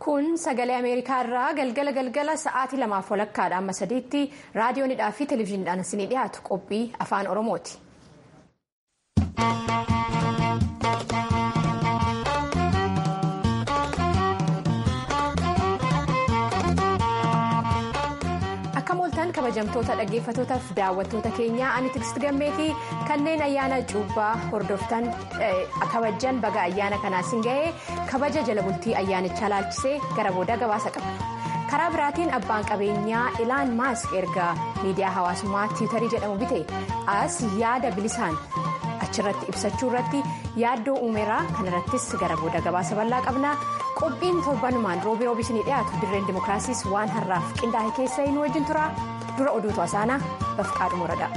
kun sagalee ameerikaa irraa galgala galgala sa'aatii lamaaf walakkaadha amma sadiitti raadiyoonidhaa fi televezyiiniidhaan isinii dhiyaatu qophii afaan oromooti. akka mooltaan kabajamtoota dhaggeeffatootaaf daawwattoota keenyaa ani tigist gammeetii kanneen ayyaana cuubbaa hordoftan kabajan baga ayyaana kanaasin ga'ee kabaja jala bultii ayyaanichaa laalchisee gara booda gabaasa qabna karaa biraatiin abbaan qabeenyaa ilaan maask erga miidiyaa hawaasummaa tiwutarii jedhamu bite as yaada bilisaan achirratti ibsachuu irratti yaaddoo uumeraa kanarrattis gara booda gabaasa bal'aa qabna. qophiin torbanumaan roobii roobii isinii dhiyaatu dirreen dimookiraasiis waan har'aaf qindaa'e keessa hin wajjin tura dura oduutu asaanaa bafqaadhu murada.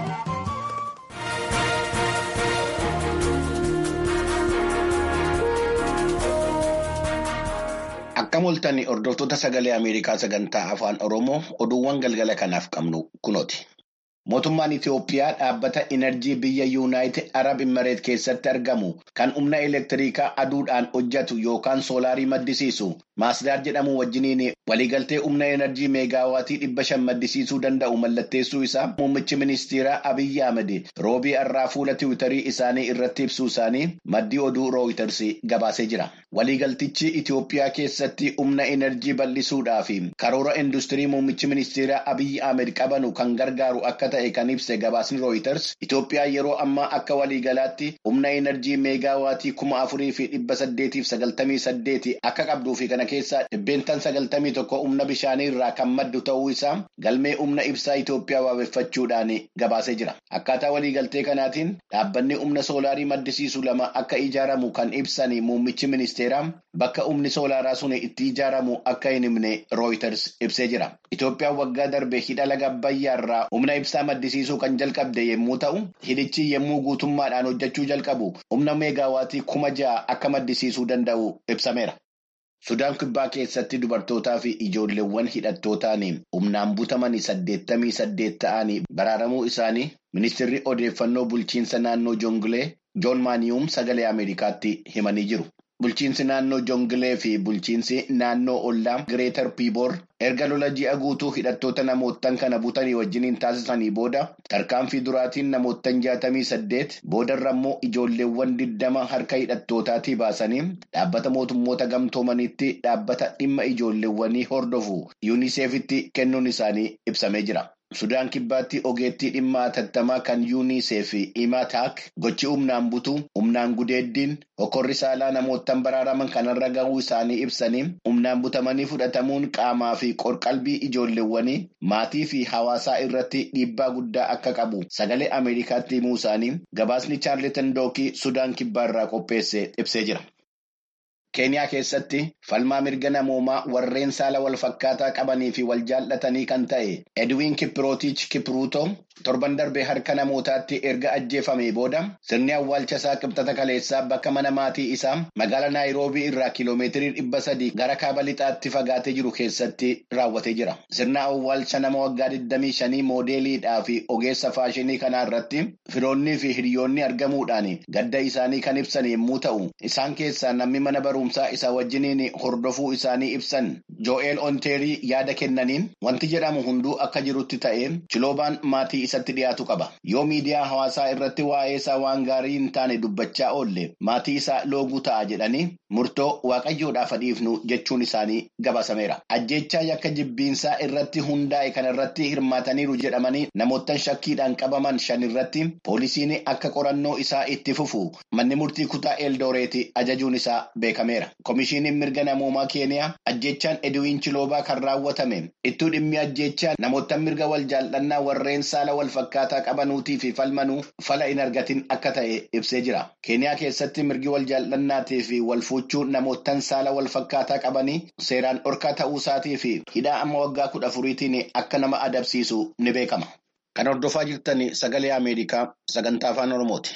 Akka mooltanii hordoftoota sagalee Ameerikaa sagantaa afaan Oromoo oduuwwan galgala kanaaf qabnu kunooti. Mootummaan Itiyoophiyaa dhaabbata Inerjii biyya Yuunaayitid Arab Imereet keessatti argamu kan humna elektiriikaa aduudhaan hojjetu yookaan soolaarii maddisiisu Maasdaar jedhamu wajjiniin waliigaltee humna enerjii meegaawaatii dhibba shan maddisiisuu danda'u mallatteessuu isaa muummichi ministeeraa Abiyyi Ahmed roobii har'aa fuula tiwutarii isaanii irratti ibsuu isaanii maddii oduu rooyiters gabaasee jira. Waliigaltichi Itiyoophiyaa keessatti humna enerjii bal'isuudhaa fi karoora industirii muummichi ministeeraa Abiyyi Ahmed qabanu kan gargaaru akka ta'e kan ibse gabaasni rooyiters Itoophiyaa yeroo ammaa akka waliigalaatti humna enerjii meegaawaatii kuma afurii fi dhibba saddeetiif sagaltamii saddeeti akka qabduu fi kana keessaa dhibbeentaan sagaltamii tokko humna bishaanii irraa kan maddu ta'uu isaa galmee humna ibsaa Itoophiyaa waabeffachuudhaan gabaasee jira. Akkaataa waliigaltee kanaatiin dhaabbanni humna soolaarii maddisiisu lama akka ijaaramu kan ibsan muummichi ministeeraa bakka humni soolaaraa sun itti ijaaramu akka hin himne rooyiters ibsee jira. Itoophiyaan waggaa darbe hidha laga Abbayyaa irraa humna ibsaa maddisiisuu kan jalqabde yommuu ta'u hidhichi yommuu guutummaadhaan hojjechuu jalqabu humna meegaawaatii kuma ja'a akka maddisiisuu danda'u ibsameera. Sudaan kibbaa keessatti dubartootaa fi ijoolleewwan hidhattootaan humnaan butaman saddeettamii saddeet ta'anii baraaramuu isaanii ministeerri odeeffannoo bulchiinsa naannoo Jongilee Joon Maaniyuum sagalee Ameerikaatti himanii jiru. Bulchiinsi naannoo Jongilee fi bulchiinsi naannoo Ollaa Gireetar Piiboor erga lola ji'a guutuu hidhattoota namoottan kana butanii wajjiniin taasisanii booda tarkaanfii duraatiin namoottan jaatamii saddeet boodarra immoo ijoolleewwan digdama harka hidhattootaatii baasanii dhaabbata mootummoota gamtoomaniitti dhaabbata dhimma ijoolleewwanii hordofu yuuniseefitti kennuun isaanii ibsamee jira. Sudaan kibbaatti ogeettii dhimma atattamaa kan yuunisee fi imaataak gochi humnaan butuu humnaan gudeeddiin hokkorri saalaa namoottan baraaraman kanarra gahuu isaanii ibsanii humnaan butamanii fudhatamuun qaamaa fi qorqalbii ijoolleewwanii maatii fi hawaasaa irratti dhiibbaa guddaa akka qabu sagalee ameerikaatti himuu isaanii gabaasni chaarletan dookii sudaan kibbaa irraa qopheesse ibsee jira. Keeniyaa keessatti falmaa mirga namoomaa warreen saala wal fakkaataa qabanii fi wal jaallatanii kan ta'e Edwin Kiprootiich Kipruutoo torban darbee harka namootaatti erga ajjeefamee booda sirni awwaalcha isaa qibxata kaleessaa bakka mana maatii isaa magaalaa Naayiroobii irraa kiiloomeetirii dhibba sadii gara kaaba lixaatti fagaatee jiru keessatti raawwatee jira. Sirna awwaalcha nama waggaa 25 moodeeliidhaa fi ogeessa faashinii kanaa irratti firoonnii fi hiriyoonni argamuudhaan gadda isaanii kan ibsan yommuu ta'u isaan keessaa namni mana baruu. barumsaa isa wajjiniin hordofuu isaanii ibsan Jo'eel Onteerii yaada kennaniin wanti jedhamu hunduu akka jirutti ta'ee chiloobaan maatii isatti dhiyaatu qaba. Yoo miidiyaa hawaasaa irratti waa'ee isaa waan gaarii hin taane dubbachaa oolle maatii isaa looguu ta'a jedhanii murtoo waaqayyoodhaaf dhiifnu jechuun isaanii gabaasameera. Ajjechaa yakka jibbiinsaa irratti hundaa'e kan irratti hirmaataniiru jedhamanii namoottan shakkiidhaan qabaman shan irratti poolisiin akka qorannoo isaa itti fufu manni murtii kutaa Eldooreeti ajajuun isaa beekame. Komishiiniin mirga namoomaa Keeniyaa ajjechaan Edwiin Chiloobaa kan raawwatame ittuu dhimmi ajjechaa namoota mirga wal jaallannaa warreen saala wal fakkaataa qabanuutii fi falmanuu fala hin argatin akka ta'e ibsee jira. Keeniyaa keessatti mirgi wal jaallannaatii fi wal fuuchuu namootaan saala wal fakkaataa qabanii seeraan dhorkaa ta'uu isaatii fi hidhaa amma waggaa kudha afuriitiin akka nama adabsiisu ni beekama. Kan hordofaa jirtan sagalee Ameerikaa sagantaa afaan Oromooti.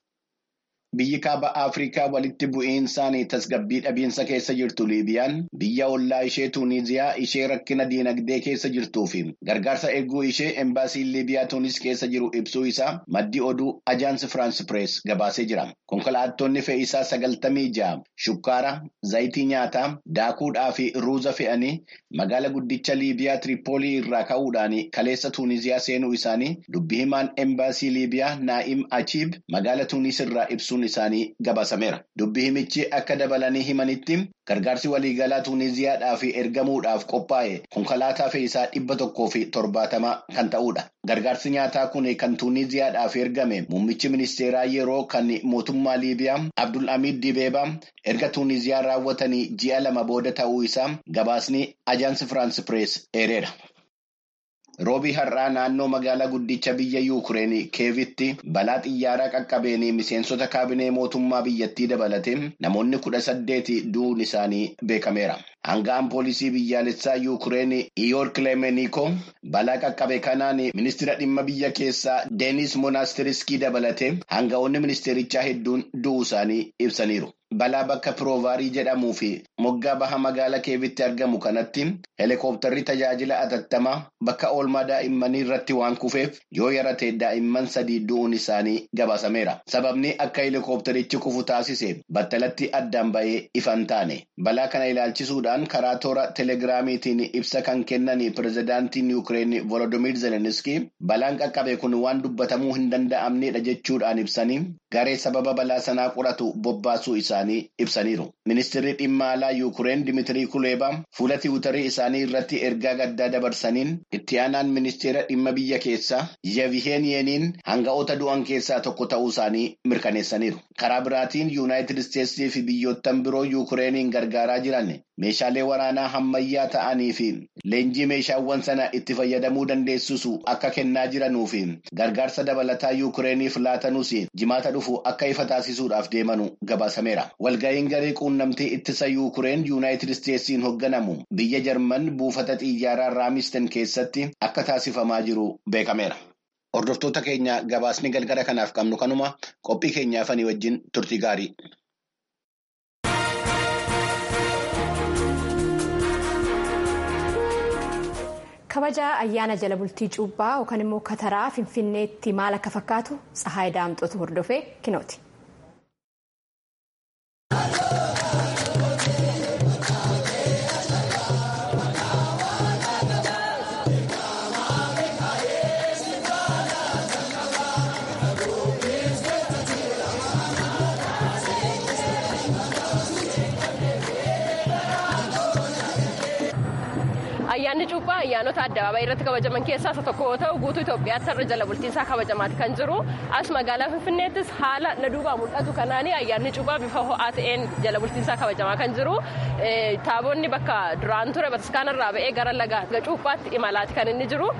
Biyyi kaaba Afrikaa walitti bu'iinsaan tasgabbii dhabiinsa keessa jirtu Liibiyaan biyya ollaa ishee Tuuniziyaa ishee rakkina diinagdee keessa jirtuu fi gargaarsa eeguu ishee embaasiin Liibiyaa Tuunis keessa jiru ibsuu isaa maddii oduu Ajaansi Firaans Pirees gabaasee jira. Konkolaattonni fe'iisaa sagaltamii ja'a shukkaara, zayitii nyaataa, daakuudhaa fi ruuza fe'anii magaala guddicha Liibiyaa Tiripoolii irraa ka'uudhaan kaleessa Tuuniziyaa seenuu isaanii dubbi himaan embaasii Liibiyaa Naa'im Achiib magaala Tuunis irraa ibsuun isaanii gabaasameera. Dubbi himichi akka dabalanii himanitti gargaarsi waliigalaa Tuuniziyaadhaaf ergamuudhaaf qophaa'e konkolaataa fe'iisaa dhibba tokkoo fi torbaatama kan ta'udha. Gargaarsi nyaataa kun kan Tuuniziyaadhaaf ergame muummichi ministeeraa yeroo kan mootummaa Liibiyaa Abdul Hamiid Dibeebaa erga Tuuniziyaa raawwatanii ji'a lama booda ta'uu isaa gabaasni Ajaansi Firaans Pirees eereera. Roobii har'aa naannoo magaalaa guddicha biyya Yuukireen keevitti balaa xiyyaaraa qaqqabeen miseensota kaabinee mootummaa biyyattii dabalatee namoonni kudha saddeeti du'uun isaanii beekameera. Hangaan poolisii biyyaalessaa Yuukireen Iyoor Kilemeniko balaa qaqqabe kanaan ministeera dhimma biyya keessaa Deenis Monaastiriskii dabalatee hanga'oonni ministeerichaa hedduun du'uu isaanii ibsaniiru. Balaa bakka Piroovarii jedhamuu fi moggaa baha magaalaa keevitti argamu kanatti heelikooptarri tajaajila atattamaa bakka oolmaa daa'immanii irratti waan kufeef yoo yarate daa'imman sadii du'uun isaanii gabaasameera. Sababni akka heelikooptarichi kufu taasise battalatti addaan ba'ee ifan taane. Balaa kana ilaalchisuudhaan karaa toora telegiraamiitiin ibsa kan kennan pirezidaantiin Yuukireen Volodimiir Zelenskii balaan qaqqabe kun waan dubbatamuu hin danda'amnedha jechuudhaan ibsanii garee sababa balaa sanaa qoratu bobbaasuu isaanii ibsaniiru. Ministeerri dhimma alaa Yuukireen Dimiitirii Kuleebaa fuula tiwutarii isaanii irratti ergaa gaddaa dabarsaniin itti aanaan ministeera dhimma biyya keessaa Yevheeniyeeniin hanga'oota du'an keessaa tokko ta'uu isaanii mirkaneessaniiru. Karaa biraatiin Yuunaayitid Isteetsii fi biyyoottan biroo Yuukireeniin gargaaraa jiran meeshaalee waraanaa hammayyaa ta'anii fi leenjii meeshaawwan sana itti fayyadamuu dandeessisu akka kennaa jiranuu fi gargaarsa dabalataa Yuukireeniif laatanuus jimaata dhufu akka ifa taasisuudhaaf deemanu gabaasameera. Walga'iin garee quunnamtii ittisa Yuukireen Yuunaayitid Isteetsiin hoogganamu biyya Jarman buufata xiyyaaraa Raamisten keessatti akka taasifamaa jiru beekameera. Hordoftoota keenya gabaasni galgala kanaaf qabnu kanuma qophii keenyaafanii wajjin turtii gaarii. kabaja ayyaana jala bultii cuubbaa yookaan immoo kataraa finfinneetti maal akka fakkaatu tsahaay daamxootu hordofee kinooti. ayyaanni cuuphaa ayyaanota addabaabayii irratti kabajaman keessaa isa tokko yoo ta'u guutuu Itoophiyaatti irra jala bultiinsaa kabajamaati kan jiru as magaalaa Finfinneettis haala na duubaa mul'atu kanaanii ayyaanni cuuphaa bifa ho'aa ta'een jala bultiinsaa kabajamaa kan jiru taabonni bakka duraan ture bataskaana irraa ba'ee gara laga cuuphaatti imalaati kan inni jiru.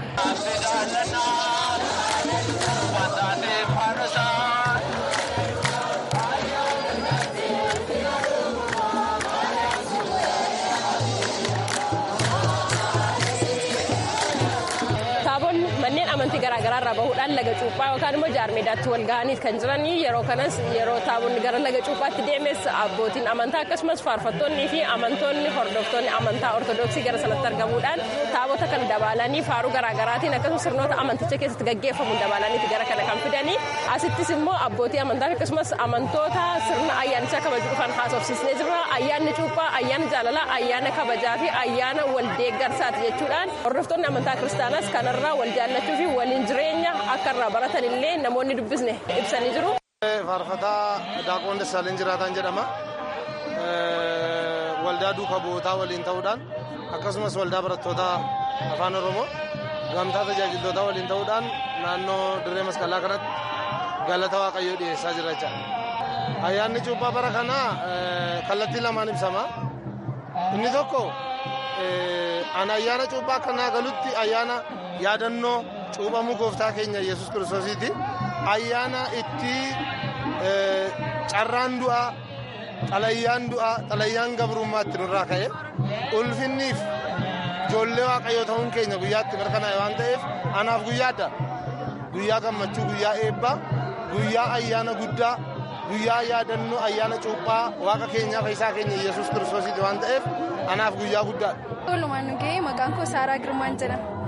manneen amantii garaagaraa irraa bahuudhaan laga cuuphaa yookaan immoo jaarmeedaatti wal ga'anii kan jiran yeroo kanas yeroo taabonni gara laga cuuphaatti deemes abbootiin amantaa akkasumas faarfattoonnii fi amantoonni hordoftoonni amantaa ortodoksii gara sanatti argamuudhaan taabota kana dabalanii faaruu garaagaraatiin akkasumas sirnoota amanticha keessatti gaggeeffamuun dabalaniiti gara kana kan fidanii asittis immoo abbootii amantaa akkasumas amantoota sirna ayyaanichaa kabaju dhufan haasofsiisnee jirra ayyaanni cuuphaa ayyaana jaalalaa ayyaana kabajaa fi ayyaana waldeeggarsaati jechuudhaan hordoftoonni amantaa kiristaanaas kanarraa wal jaallachuu fi waliin jireenya akka irraa baratan illee namoonni dubbisne ibsanii jiru. Faarfataa Daaqoon Dassaaleen Jiraataan jedhama. Waldaa duukaa bu'ootaa waliin ta'uudhaan akkasumas waldaa barattoota afaan Oromoo gamtaa tajaajiltootaa waliin ta'uudhaan naannoo dirree masqalaa kanatti galata waaqayyoo dhiyeessaa jira jechaadha. Ayyaanni cuuphaa bara kanaa kallattii lamaan ibsama. Inni tokko an ayyaana cuuphaa akkanaa galutti ayyaana yaadannoo cuuphamuu gooftaa keenya yesus kiristoosiiti ayyaana itti carraan du'aa xalayyaan du'aa xalayyaan gabrummaa itti nurraa ka'e ulfinniif ijoollee waaqayyoo ta'uun keenya guyyaatti mirkanaa'e waan ta'eef anaaf guyyaa adda guyyaa gammachuu guyyaa eebbaa guyyaa ayyaana guddaa guyyaa yaadannoo ayyaana cuuphaa waaqa keenyaa fayyisaa keenya yesus kiristoosiiti waan ta'eef anaaf guyyaa guddaadha. Walumaan nu ga'ee maqaan koo Saaraa Girmaan jedhama.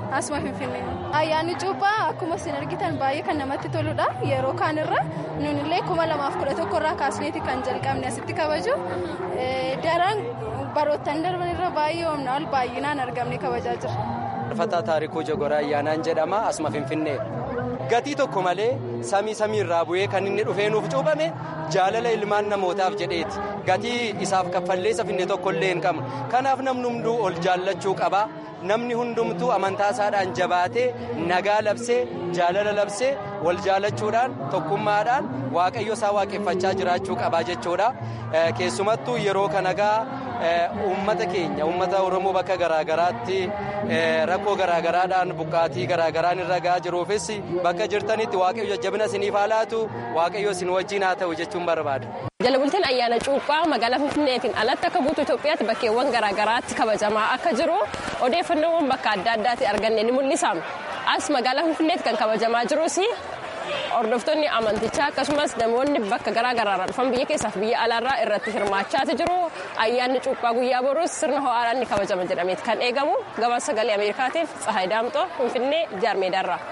Asuma Finfinnee. Ayyaanni cuuphaa akkuma isin argitan baay'ee kan namatti toludha. Yeroo kaanirra nunillee kuma lamaaf kudha tokko irraa kaasneeti kan jalqabne asitti kabaju. Daran baroottan darban irra baay'ee humna ol baay'inaan argamne kabajaa jira. Fataa Taarikuu Jogoraa Ayyaanaan jedhama asuma Finfinnee. Gatii tokko malee samii samii irraa bu'ee kan inni dhufee nuuf cuuphame jaalala ilmaan namootaaf jedheeti. Gatii isaaf kaffalleessa finne tokkollee hin qabnu. Kanaaf namni hunduu ol jaallachuu qaba. Namni hundumtuu amantaa isaadhaan jabaatee nagaa labsee jaalala labsee wal jaalachuudhaan tokkummaadhaan waaqayyo isaa waaqeffachaa jiraachuu qabaa jechuudha. Keessumattuu yeroo kanagaa uummata keenya uummata Oromoo bakka garaagaraatti rakkoo garaagaraadhaan buqqaatii garaagaraan irra gahaa jiruufis bakka jirtanitti waaqayyo jajjabina isiniif haa laatu waaqayyo isin wajjin haa ta'u jechuun barbaada. Jala bultiin ayyaana cuuphaa magaalaa Finfinneetiin alatti akka guutuu Itoophiyaatti bakkeewwan garaagaraatti kabajamaa akka jiru odeeffannoowwan bakka adda addaatti arganne ni mul'isa. As magaalaa Finfinneetti kan kabajamaa jirus hordoftoonni amantichaa akkasumas namoonni bakka garaagaraarraa dhufan biyya keessaaf biyya alaarraa irratti hirmaachaa jiru. Ayyaanni cuuphaa guyyaa boruus sirna ho'aadhaan ni kabajama jedhameeti kan eegamu. Gabaasa sagalee Ameerikaatiif Tsahaay Daamxoo Finfinnee Jaarmeedaarraa.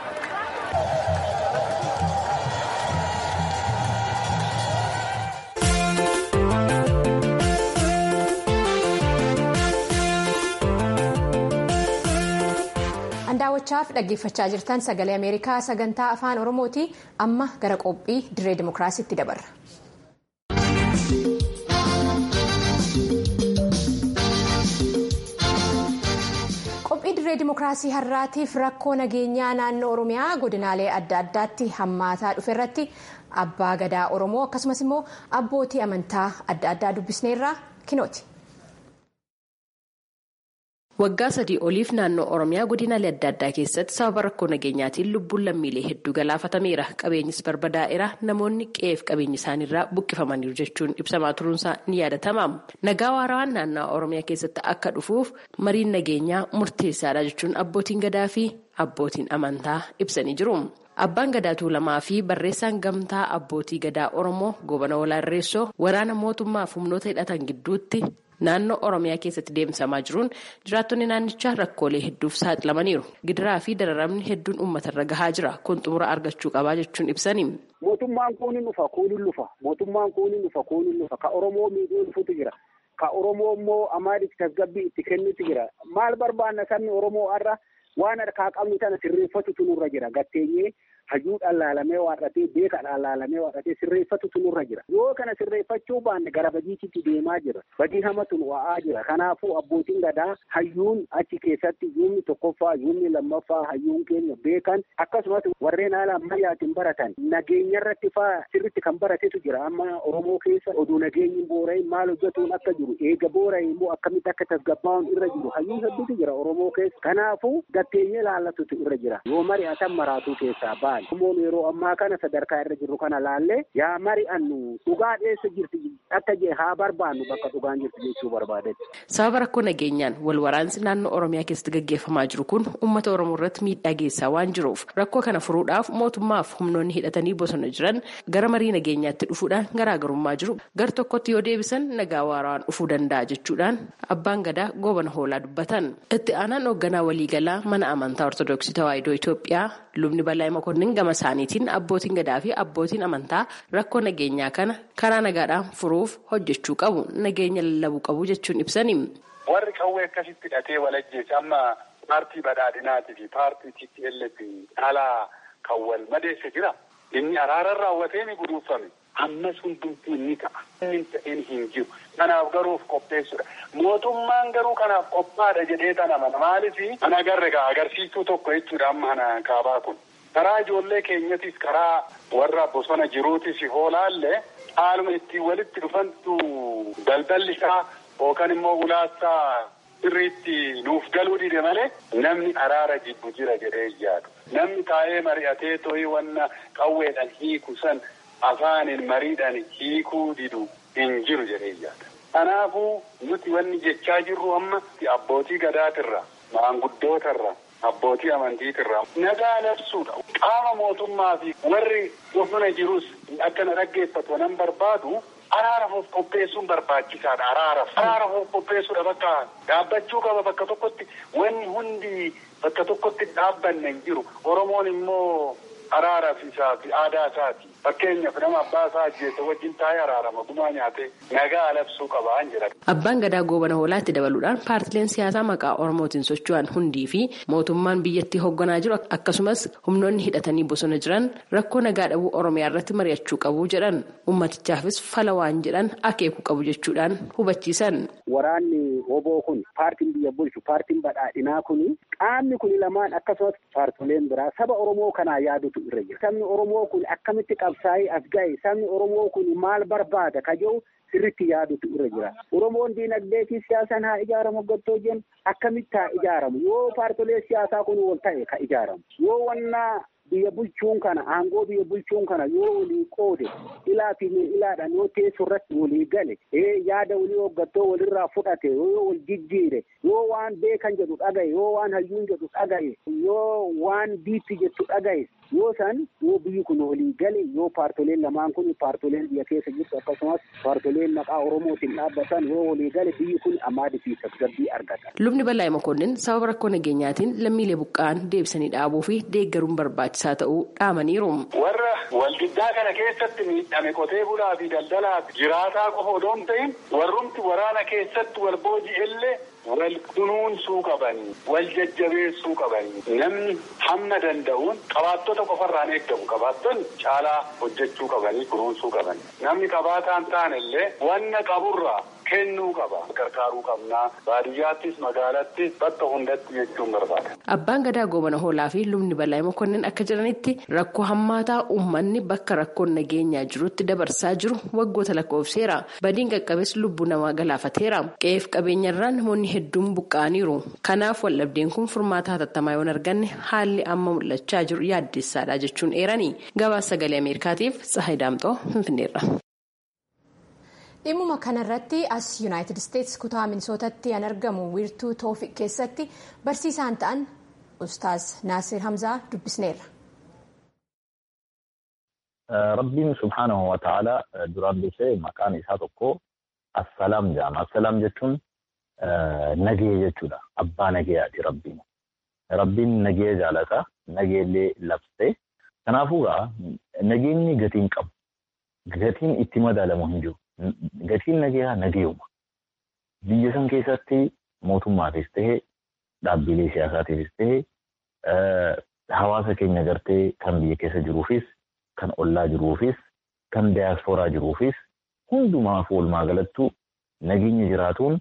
daawwachaaf dhaggeeffachaa jirtan sagalee ameerikaa sagantaa afaan oromooti amma gara qophii dirree dimookiraasiitti dabarra. qophii dirree dimookiraasii har'aatiif rakkoo nageenyaa naannoo oromiyaa godinaalee adda addaatti hammaataa dhufe irratti abbaa gadaa oromoo akkasumas immoo abbootii amantaa adda addaa dubbisneerraa kinooti. Waggaa sadii oliif naannoo Oromiyaa godinaalee adda addaa keessatti sababa rakkoo nageenyaatiin lubbuun lammiilee hedduu galaafatameera. Qabeenyis barbadaa'eera. Namoonni qe'eef qabeenya isaaniirraa buqqifamaniiru jechuun ibsamaa turuunsaa ni yaadatama. Nagaa waarawaan naannoo Oromiyaa keessatti akka dhufuuf mariin nageenyaa murteessaadha jechuun abbootiin gadaa fi abbootiin amantaa ibsanii jiru. Abbaan gadaa tuulamaa fi barreessaan gamtaa abbootii gadaa Oromoo goobana walaarreessoo waraana mootummaaf humnoota hidhatan gidduutti naannoo Oromiyaa keessatti deemsamaa jiruun jiraattonni naannichaa rakkoolee hedduuf saaxilamaniiru. Gidiraa fi dararamni hedduun uummatarra gahaa jira. Kun xumura argachuu qabaa jechuun ibsani. Mootummaan kun ni dhufa, kun ni dhufa. Mootummaan kun ni dhufa, kun ni dhufa. Ka Oromoo miidhuu dhufutu jira. Ka Oromoo immoo amaadiif tasgabbii itti kennutu jira. Maal barbaanna sabni Oromoo har'a waan harkaa qabnu tana sirreeffatutu nurra jira. Gatteenyee hajuudhaan laalamee waaqatee beekadhaan laalamee waaqatee sirreeffatutu nurra jira. Yoo kana sirreeffachuu baanne gara badiititti deemaa jira. Badii hamatu nu wa'aa jira. Kanaafuu abbootiin gadaa hayyuun achi keessatti yuumni tokkoffaa yuumni lammaffaa hayyuun keenya beekan akkasumas warreen haala ammayyaatiin baratan nageenya irratti faa sirritti kan baratetu jira. Amma Oromoo keessa oduu nageenyi boora'in maal hojjetuun akka jiru eega boora'in immoo akkamitti akka tasgabbaa'uun irra jiru hayyuu hedduutu jira Oromoo keessa. Kanaafuu gatteenyee laallatutu irra jira. Yoo mari'atan maraatuu keessaa ba'a. Oromoon yeroo ammaa kana sadarkaa irra jirru kana laallee yaa mari'annu dhugaa dheessa jirti akka jee haa barbaannu bakka dhugaan jirti jechuu barbaadetti. Sababa rakkoo nageenyaan wal waraansi naannoo Oromiyaa keessatti gaggeeffamaa jiru kun uummata Oromoo irratti miidhaa geessaa waan jiruuf rakkoo kana furuudhaaf mootummaaf humnoonni hidhatanii bosona jiran gara marii nageenyaatti dhufuudhaan garaagarummaa jiru gar tokkotti yoo deebisan nagaa waaraan dhufuu danda'a jechuudhaan abbaan gadaa goobana hoolaa dubbatan. Itti aanaan hoogganaa waliigalaa mana amantaa Ortoodooksii Tawaahidoo Itoophiyaa lubni bal'aa makonnin gama isaaniitiin abbootiin gadaa fi abbootiin amantaa rakkoo nageenyaa kana karaa nagaadhaan furuuf hojjechuu qabu nageenya lallabuu qabu jechuun ibsani. Warri qawwee akkasitti hidhatee walajjeesse amma paartii badhaadhinaatii fi paartii TPLF alaa kan wal madeesse jira. Inni araara raawwatee ni guduunfame. Ammas hundumtuu ni ta'a. Inni ta'een hin jiru. Kanaaf garuuf qopheessudha. Mootummaan garuu kanaaf qophaadha jedhee tan amana. Maaliif ana agarre agarsiistuu tokko jechuudha amma ana kaabaa kun. Karaa ijoollee keenyatis karaa warra bosona jiruutis hoolaallee haaluma ittiin walitti dhufantu daldalli isaa yookaan immoo ulaassaa sirriitti nuuf galuu dide malee namni araara jibbu jira jedhee yaadu. Namni taa'ee mari'atee too'ii wanna qawweedhaan hiiku san afaaniin mariidhaan hiikuu didu hin jiru jedhee yaada. Kanaafuu nuti wanni jechaa jirru amma abbootii gadaatirra maanguddootarra. Abbootii amantiitirraa nagaa labsuudha. Qaama mootummaa fi warri bosona jirus akka na dhaggeeffatu nan barbaadu araaraaf qopheessuun barbaachisaadha araaraaf. Araaraaf qopheessuudha bakka dhaabbachuu qaba bakka tokkotti wanni hundi bakka tokkotti dhaabbanne hin jiru. Oromoon immoo araaraaf isaa fi aadaa isaati. Fakkeenyaaf nama abbaa isaa ajjeese wajjin taa'ee araarama gumaa nyaatee nagaa labsuu qabaa jira. Abbaan gadaa goobana hoolaatti dabaluudhaan paartileen siyaasaa maqaa Oromootiin socho'an hundii fi mootummaan biyyattii hoogganaa jiru akkasumas humnoonni hidhatanii bosona jiran rakkoo nagaa dhabuu Oromiyaa irratti mari'achuu qabu jedhan ummatichaafis fala waan jedhan akeekuu qabu jechuudhaan hubachiisan. Waraanni oboo kun paartiin biyya bulchu paartiin badhaadhinaa kun qaamni kun lamaan akkasumas paartileen biraa saba Oromoo kanaa yaadutu irra jira. Sabni Oromoo kun akkamitti qabsaa'ee as ga'e sabni Oromoo kun maal barbaada ka jedhu sirritti yaadutu irra jira. Oromoon diinagdee fi siyaasaan haa ijaaramu gottoo jennu akkamitti haa ijaaramu yoo paartilee siyaasaa kun wal ta'e ka ijaaramu yoo wannaa biyya bulchuun kana aangoo biyya bulchuun kana yoo walii qoode ilaa fi ilaadhaan yoo teessoo irratti walii gale yaada walii hoggattoo walirraa fudhate yoo wal jijjiire yoo waan beekan jedhu dhagaye yoo waan hayyuun jedhu dhagaye yoo waan biitti jettu dhagaye yoo san yoo biyyi kun walii gale yoo paartoleen lamaan kun paartoleen biyya keessa jirtu akkasumas paartoleen maqaa oromootiin dhaabbatan yoo walii gale biyyi kun ammaadii fi tasgabbii argata. Lubni Bal'aa Makoonnin sababa rakkoo nageenyaatiin lammiilee buqqa'an deebisanii dhaabuu fi deeggaruun barbaachisaa ta'uu dhaamaniiru. Warra waldiddaa kana keessatti miidhame qotee bulaa fi daldalaa jiraataa qofa odoo hin ta'in warrumti waraana keessatti wal booji'ellee wal kunuunsuu qabanii wal jajjabeessuu qabanii namni hamma danda'uun qabaattota qofarraan eeggamu qabaattonni caalaa hojjechuu qabanii kunuunsuu qabanii namni qabaataan taanellee wanna qaburraa kennuu qaba gargaaruu qabnaa baadiyyaattis magaalattis bakka hundatti jechuun barbaada. Abbaan gadaa goobana hoolaa fi lubni bal'aa mokonnin akka jedhanitti rakkoo hammaataa uummanni bakka rakkoon nageenyaa jirutti dabarsaa jiru waggoota lakkoofseera badiin qaqqabes lubbuu namaa galaafateera qe'eef qabeenyarraa namoonni hedduun buqqa'aniiru kanaaf waldhabdeen kun furmaata hatattamaa yoo hin arganne haalli amma mul'achaa jiru yaaddessaadha jechuun eerani gabaasa sagalee ameerikaatiif tsahay daamxoo finfinneerra. dhimmuma kanarratti as yuunaayitid isteetsi kutaa minisootatti kan argamu wiirtuu toofiq keessatti barsiisaan ta'an ustaaz naasir hamzaa dubbisneerra. Rabbiin subhaanahu wa ta'ala duraan dursee maqaan isaa tokko assalaam jedhama. Assalaam jechuun nagee jechuudha. Abbaa nageeyaati rabbiin. Rabbiin nagee jaalata. Nageellee labsee. Kanaafuu nageenyi gatiin qabu. Gatiin itti madaalamu hin jiru. Gatiin nageeyaa nageeyuma. Biyya san keessatti mootummaafis tahee dhaabbilee siyaasaatiifis tahee hawaasa keenya gartee kan biyya keessa jiruufis kan ollaa jiruufis kan diyaaspooraa jiruufis hundumaaf walumaa galattu nageenya jiraatuun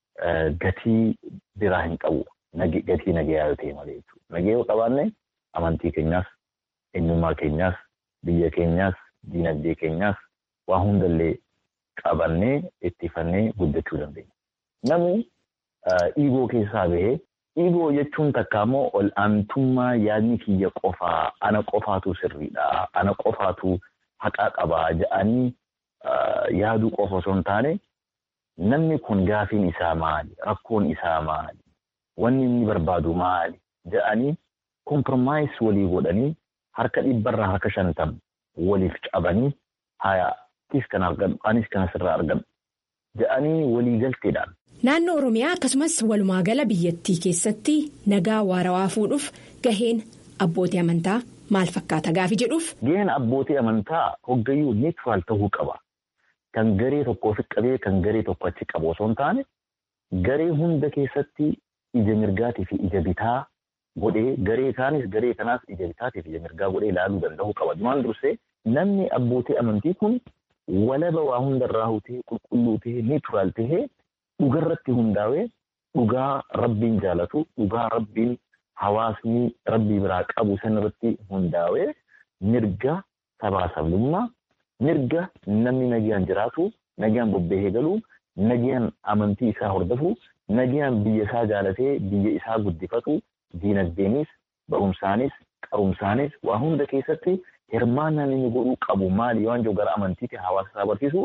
gatii biraa hin qabu. Gatii nageeyaa yoo ta'e malee jechuudha. Nagee yoo qabaanne amantii keenyaas, eenyummaa keenyaas, biyya keenyaas, diinagdee keenyaas waa hundallee qabannee ittifannee guddachuu dandeenya. Namni dhiigoo keessaa bahee dhiigoo jechuun takka immoo ol aantummaa yaadni kiyya qofaa ana qofaatu sirriidha ana qofaatu haqaa qabaa jedhanii yaaduu qofa osoo hin taane namni kun gaafiin isaa maali rakkoon isaa maali wanni inni barbaadu maali jedhanii kompromaayis walii godhanii harka dhibbarraa harka shantam waliif cabanii haya anis kan argan anis kan asirraa argan jedhanii walii galteedhaan. Naannoo Oromiyaa akkasumas walumaa gala biyyattii keessatti nagaa waarawaa fuudhuuf gaheen abbootii amantaa maal fakkaata gaafi jedhuuf. Gaheen abbootii amantaa hoggayyuu neetiraal ta'uu qaba. Kan garee tokko ofi qabee kan garee tokko achi qabu osoo hin taane garee hunda keessatti ija mirgaatii fi ija bitaa godhee garee kaanis garee kanaas ija bitaatii fi ija mirgaa godhee ilaaluu danda'uu qaba. Dumaan dursee namni abbootii amantii kun walaba waa hundarraa hutee qulqulluu tahee neetiraal tahee. dhugarratti hundaa'ee dhugaa rabbiin jaalatu dhugaa rabbiin hawaasni rabbii biraa qabu sanarratti hundaa'ee mirga sabaa sabummaa mirga namni nagaan jiraatu nagaan bobbahee galu nagaan amantii isaa hordofu nagaan biyya isaa jaalatee biyya isaa guddifatu diinagdeenis barumsaanis qarumsaanis waa hunda keessatti hirmaannaan inni godhuu qabu maali yoo anjoo gara amantiitti hawaasa isaa barsiisu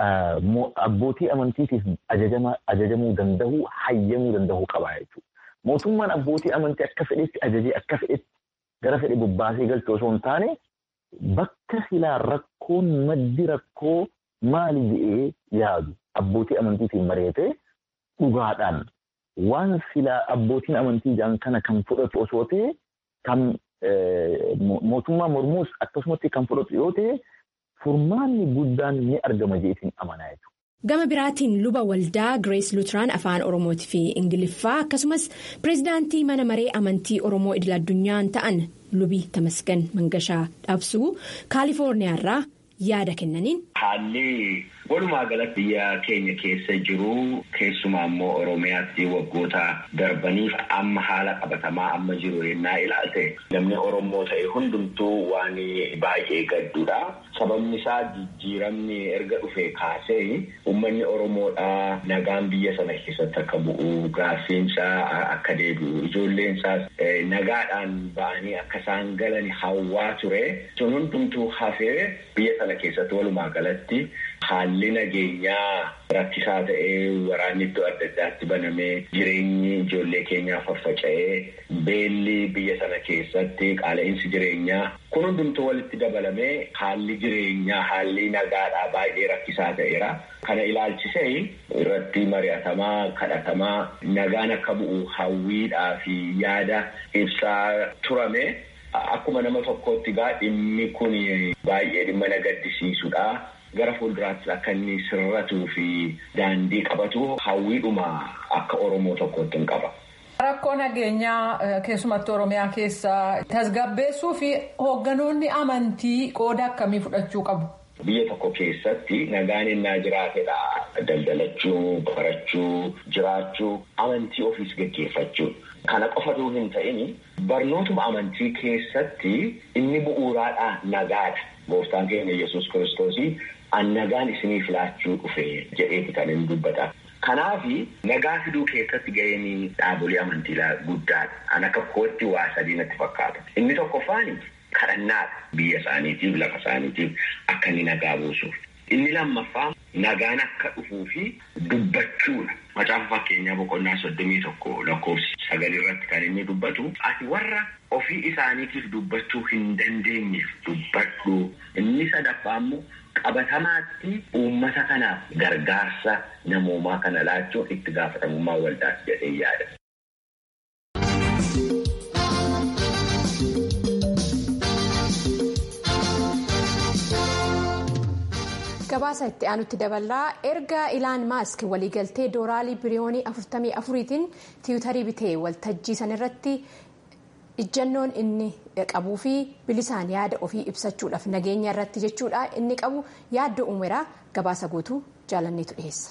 abbootii amantiitiif ajajamuu danda'u hayyamuu danda'u qaba jechuudha. Mootummaan abbootii amantii akka fedhetti ajajee akka fedhetti gara fedhe bobbaasee galchu osoo hin taane bakka silaa rakkoon maddi rakkoo maali jedhee yaadu abbootii amantiitiin mari'atee dhugaadhaan waan silaa abbootiin amantii jedhan kana kan fudhatu osoo ta'e kan mootummaa mormuus akkasumatti kan fudhatu yoo ta'e furmaanni guddaan ni argama jeetiin amanaa jechuudha. Gama biraatiin luba waldaa Girees Luutiraan afaan Oromootii fi Ingiliffaa akkasumas pireezidaantii mana maree amantii Oromoo idil addunyaan ta'an lubii Tamasgan Mangashaa Dhabsuu Kaalifoorniyaarraa yaada kennaniin. Haalli walumaa galatti biyya keenya keessa jiru keessumaa immoo Oromiyaatti waggoota darbaniif amma haala qabatamaa amma jiru yennaa ilaalte namni Oromoo ta'e hundumtuu waan baay'ee gadduudha. Sababni isaa jijjiiramni erga dhufee kaasee uummanni Oromoodhaa nagaan biyya sana keessatti akka bu'u gaaffiinsaa akka deebi'u ijoolleen isaas nagaadhaan ba'anii akka isaan galan hawwaa ture. Sun hundumtuu hafee biyya sana keessatti walumaa galatti haalli nageenyaa rakkisaa ta'ee waraanni iddoo adda addaatti banamee jireenyi ijoollee keenyaa faffaca'ee beelli biyya sana keessatti qaala'insi jireenyaa kun hundumtuu walitti dabalamee haalli jireenyaa haalli nagaadhaa baay'ee rakkisaa ta'eera. Kana ilaalchisee irratti mari'atamaa kadhatamaa nagaan akka bu'u hawwiidhaa fi yaada ibsaa turame. Akkuma nama tokkootti gaa dhimmi kun baay'ee dhimma na gaddisiisudha. Gara fuulduraatti akka inni sirratuu fi daandii qabatu hawwiidhuma akka Oromoo tokkootti hin qaba. Rakkoo nageenyaa keessumatti Oromiyaa keessa tasgabbeessuu fi hoogganoonni amantii qooda akkamii fudhachuu qabu? Biyya tokko keessatti nagaan innaa jiraatedha. Daldalachuu, barachuu, jiraachuu, amantii ofiis gaggeeffachuu. Kana qofatu hin ta'in barnootuma amantii keessatti inni bu'uuraadha nagaadha. Gooftaan keenya Yesuus kiristoosii an nagaan isiniif laachuu dhufe jedheeti kan inni dubbata. Kanaafi nagaa fiduu keessatti ga'een dhaabolee amantii guddaadha. An akka kootti waa sadii natti fakkaata. Inni tokkoffaan kadhannaadha. Biyya isaaniitiif lafa isaaniitiif akka inni nagaa buusuuf. Inni lammaffaa nagaan akka dhufuu fi dubbachuudha. Macaafa fakkeenyaa boqonnaa soddomii tokko lakkoofsi sagalii irratti kan inni dubbatu ati warra ofii isaaniitiif dubbachuu hin dandeenyeef dubbadhu. Inni sadaffaa immoo qabatamaatti uummata kanaaf gargaarsa namoomaa kana laachuun itti gaafatamummaa waldaas jedhee yaada. gabaasa itti aanutti daballaa erga ilaan maask waliigaltee doolaarii biliyoonii 44tiin tiwutarii bitee waltajjii sanarratti ijjannoon inni qabuu fi bilisaan yaada ofii ibsachuudhaaf nageenya irratti jechuudha inni qabu yaaddoo uumeraa gabaasa guutuu jaalanneetu dhiheessa.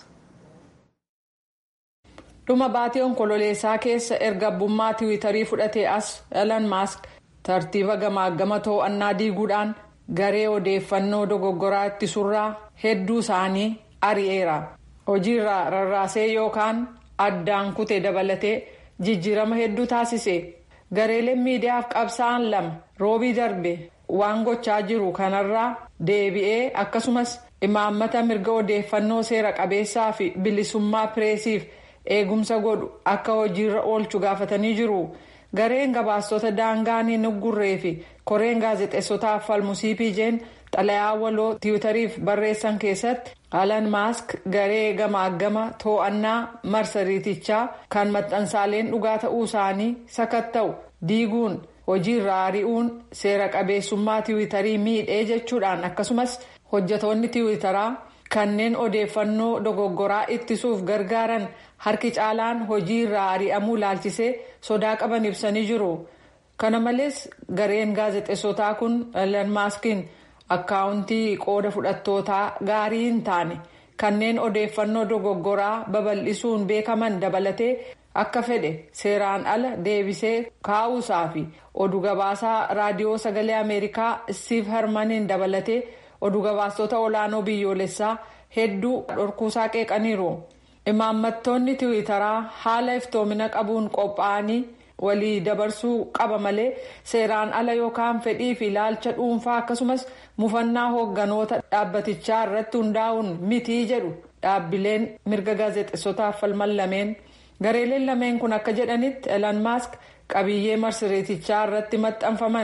dhuma baatee onkololeessaa keessa erga abbummaa tiwutarii fudhatee as ilaan maask tartiiba gamaagama to'annaa diiguudhaan. garee odeeffannoo dogoggoraa ittisurraa hedduu isaanii ari'eera hojiirraa rarraasee yookaan addaan kutee dabalatee jijjiirama hedduu taasise gareeleen miidiyaaf qabsaa'an lama roobii darbe waan gochaa jiru kanarraa deebi'ee akkasumas imaammata mirga odeeffannoo seera qabeessaa fi bilisummaa pireesiif eegumsa godhu akka hojiirra oolchu gaafatanii jiru. gareen gabaastota daangaan hin uggurree fi koreen gaazexeessotaaf falmu cpj'n xalayaa waloo tiwutariif barreessan keessatti ilaan maask garee gamaagama to'annaa marsariitichaa kan maxxansaaleen dhugaa ta'uu isaanii sakatta'u diiguun hojiirraa ari'uun seera qabeessummaa tiwutarii miidhee jechuudhaan akkasumas hojjetoonni tiwutaraa kanneen odeeffannoo dogoggoraa ittisuuf gargaaran harki caalaan hojii irraa ari'amuu laalchisee sodaa qaban ibsanii jiru kana malees gareen gaazexeessotaa kun ilaan maaskiin akkaawuntii qooda fudhattootaa gaarii hin taane kanneen odeeffannoo dogoggoraa babal'isuun beekaman dabalatee akka fedhe seeraan ala deebisee kaa'uusaa fi oduu gabaasaa raadiyoo sagalee ameerikaa stiiv hermaniin dabalatee oduu gabaastota olaanoo biyyoolessaa hedduu dhorkuusaa qeeqaniiru. imaammattoonni tiwiitaraa haala iftoomina qabuun qophaa'anii walii dabarsuu qaba malee seeraan ala yookaan fedhii fi ilaalcha dhuunfaa akkasumas mufannaa hoogganoota dhaabbatichaa irratti hundaa'uun mitii jedhu dhaabbileen mirga gaazexeessotaaf falman lameen gareeleen lameen kun akka jedhanitti ilaan maask qabiyyee marsariitichaa irratti maxxanfaman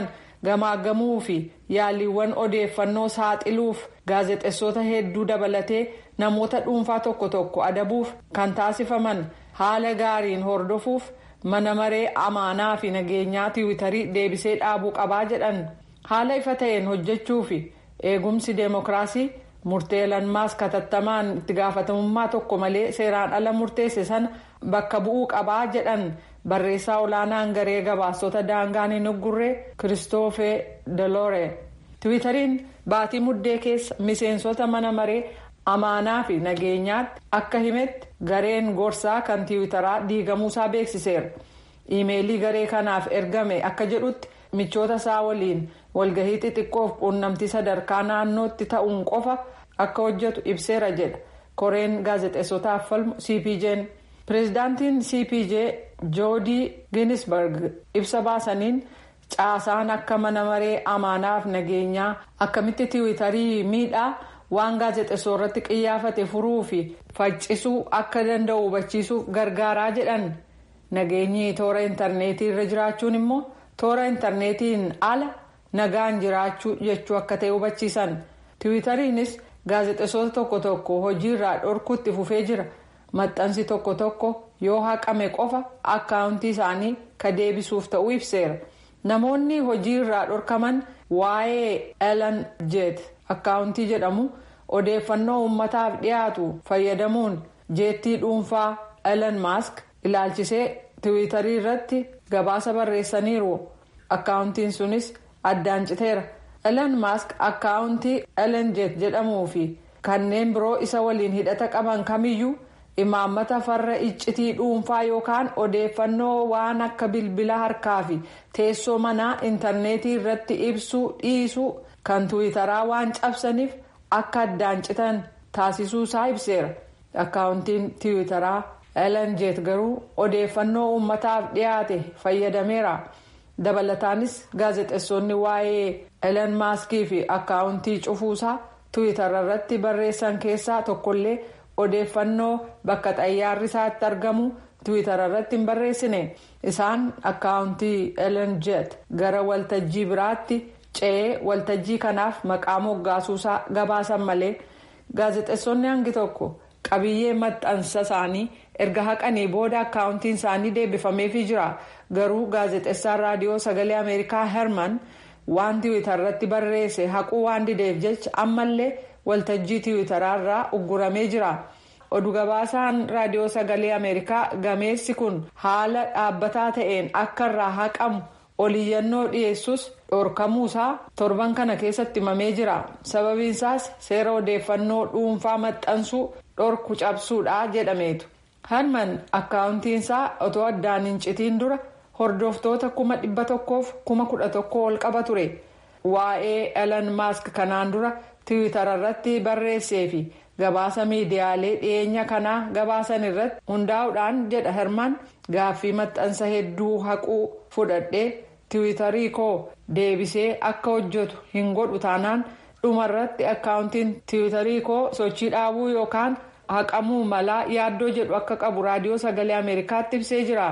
gamaagamuu fi yaaliiwwan odeeffannoo saaxiluuf gaazexeessota hedduu dabalatee namoota dhuunfaa tokko tokko adabuuf kan taasifaman haala gaariin hordofuuf mana maree amaanaa fi nageenyaa tiwiitarii deebisee dhaabuu qabaa jedhan haala ifa ta'een hojjechuu fi eegumsi deemokiraasii murtee Ilaan Maask hatattamaan itti gaafatamummaa tokko malee seeraan ala murteesse sana bakka bu'uu qabaa jedhan barreessaa olaanaan garee gabaasota daangaan hin uggurre kiristoofee deloore tiwiitariin baatii muddee keessa miseensota mana maree amaanaa fi nageenyaatti akka himetti gareen gorsaa kan tiwiitaraa diigamuusaa beeksiseera iimeelii garee kanaaf ergame akka jedhutti michoota isaa waliin walgahii xixiqqoof quunnamtii sadarkaa naannootti ta'uun qofa akka hojjetu ibseera jedha koreen gaazexeessotaaf falmu cpj'n pireezidaantiin cpj joodii giinisberg ibsa baasaniin caasaan akka mana maree amaanaaf nageenyaa akkamitti tiwiitarii miidhaa waan gaazexeessoo irratti qiyyaafate furuu fi faccisuu akka danda'u hubachiisuuf gargaaraa jedhan nageenyi toora intarneetii irra jiraachuun immoo toora intarneetiin ala nagaan jiraachuu jechuu akka ta'e hubachiisan tiwiitariinis gaazexeessota tokko tokko hojiirraa dhorkuutti fufee jira maxxansi tokko tokko yoo haqame qofa akkaawuntii isaanii ka deebisuuf ta'uu ibseera namoonni hojiirraa dhorkaman waa'ee elan jeet akkaawuntii jedhamu odeeffannoo uummataaf dhiyaatu fayyadamuun jeettii dhuunfaa elan maask ilaalchisee tiwiitarii irratti gabaasa barreessaniiru akkaawuntiin sunis addaan citeera elan maask akkaawuntii elan jeet jedhamuu fi kanneen biroo isa waliin hidhata qaban kamiyyuu imaammata farra iccitii dhuunfaa yookaan odeeffannoo waan akka bilbila harkaa fi teessoo manaa intarneetii irratti ibsuu dhiisuu kan tiwiitaraa waan cabsaniif akka addaan citan taasisuusaa ibseera akkaawuntiin tiwiitaraa elan jeet garuu odeeffannoo uummataaf dhiyaate fayyadameera dabalataanis gaazexeessonni waa'ee elan maaskii fi akkaawuntii cufuusaa tiwiitara irratti barreessan keessaa tokkollee odeeffannoo bakka xayyaarri isaatti argamu tiwiitara irratti hin barreessine isaan akkaawuntii elan jeet gara waltajjii biraatti ce'ee waltajjii kanaaf maqaa moggaasuusaa gabaasan malee gaazexeessonni hangi tokko qabiyyee maxxansa isaanii erga haqanii booda akkaawuntiin isaanii deebifameefii jira garuu gaazexeessaan raadiyoo sagalee ameerikaa herman waan tiwiitara irratti barreesse haquu waan dideef jecha ammallee waltajjii tiwiitaraarraa ugguramee jira oduu gabaasaan raadiyoo sagalee ameerikaa gameessi kun haala dhaabbataa ta'een akka irraa haqamu oliyyannoo dhiyeessus dhorkamuusaa torban kana keessatti himamee jira sababiinsaas seera odeeffannoo dhuunfaa maxxansuu dhorku cabsuudha jedhameetu herman akkaawuntiinsaa otoo addaan hin citiin dura hordoftoota kuma dhibba tokkoof kuma kudha tokko ol qaba ture waa'ee elan maask kanaan dura tiwiitara irratti barreessee fi gabaasa miidiyaalee dhiyeenya kanaa gabaasan irratti hundaa'uudhaan jedha herman gaaffii maxxansa hedduu haquu fudhadhee tiwiitarii koo deebisee akka hojjetu hin godhu taanaan dhumarratti akkaawuntiin tiwiitarii koo sochii dhaabuu yookaan haqamuu malaa yaaddoo jedhu akka qabu raadiyoo sagalee ameerikaatti ibsee jira.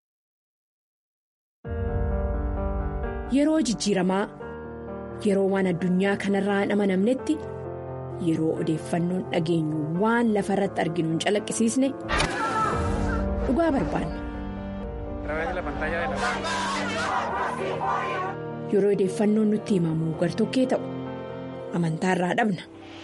Yeroo jijjiiramaa yeroo waan addunyaa kanarraa hin amanamnetti yeroo odeeffannoon dhageenyu waan lafa irratti arginu hin calaqqisiisne dhugaa barbaanna. Yeroo odeeffannoon nutti himamu gartokkee ta'u amantaarraa dhabna.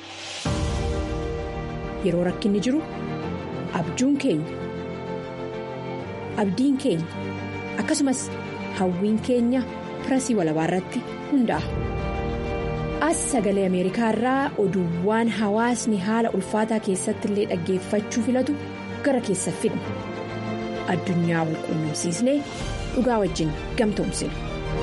Yeroo rakkinni jiru abjuun keenya abdiin keenya akkasumas hawwiin keenya pirasii walabaa irratti hundaa'a. As sagalee Ameerikaa irraa oduuwwan hawaasni haala ulfaataa keessatti illee dhaggeeffachuu filatu gara keessa fidna. Addunyaa wal quunnamsiisnee dhugaa wajjin gamtoomsina.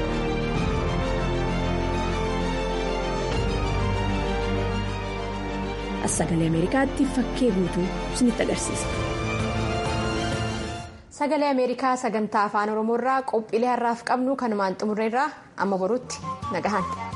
As sagalee Ameerikaatti fakkee guutuu isinitti agarsiisa. Sagalee Ameerikaa sagantaa afaan Oromoo irraa qophiilee har'aaf qabnu kanumaan xumurreerraa amma borutti nagahan.